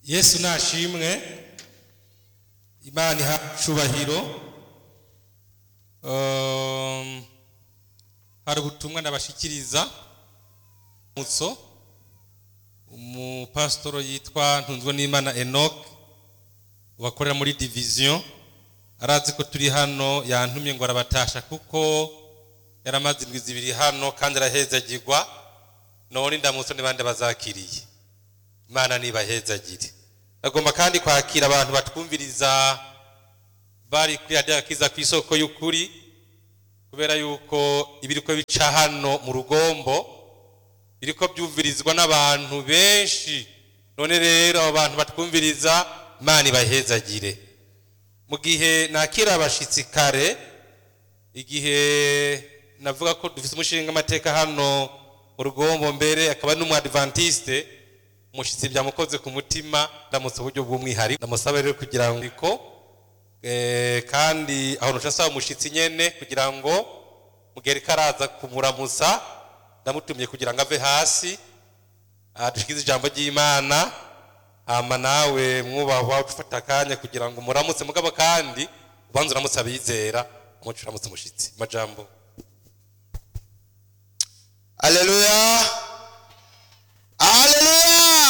yesu nashimwe imana iha cubahiro Um, hari ubutumwa ndabashikiriza mutso umupasitoro yitwa ntunzwe n'imana enoch wakorera muri diviziyo arazi ko turi hano yantumye ngo arabatasha kuko yaramaze indwi zibiri hano kandi arahezagirwa none ndamutso n'abandi bazakiriye imana nibahezagire agomba kandi kwakira abantu batwumviriza bari kuri radiyo akiza ku isoko y'ukuri kubera yuko ibiriko bica hano mu rugombo biriko byumvirizwa n'abantu benshi none rero abo bantu batwumviriza imana ibahezagire mu gihe nakira abashitsi kare igihe navuga ko dufite umushinga amateka hano mu rugombo mbere akaba n'umwadventiste umushitsi byamukoze ku mutima ndamutse uburyo bw'umwihariko ndamusaba rero kugira ngo Eh, kandi aho ntuca nsaba umushitsi nyene kugira ngo mugere karaza kumuramusa ndamutumye kugira ngo ave hasi dushikize ijambo ry'imana hama nawe mwubahwa ufata akanya kugira ngo muramutse mugabo kandi ubanza uramutse abizera umuco uramutse umushitsi amajambo Haleluya.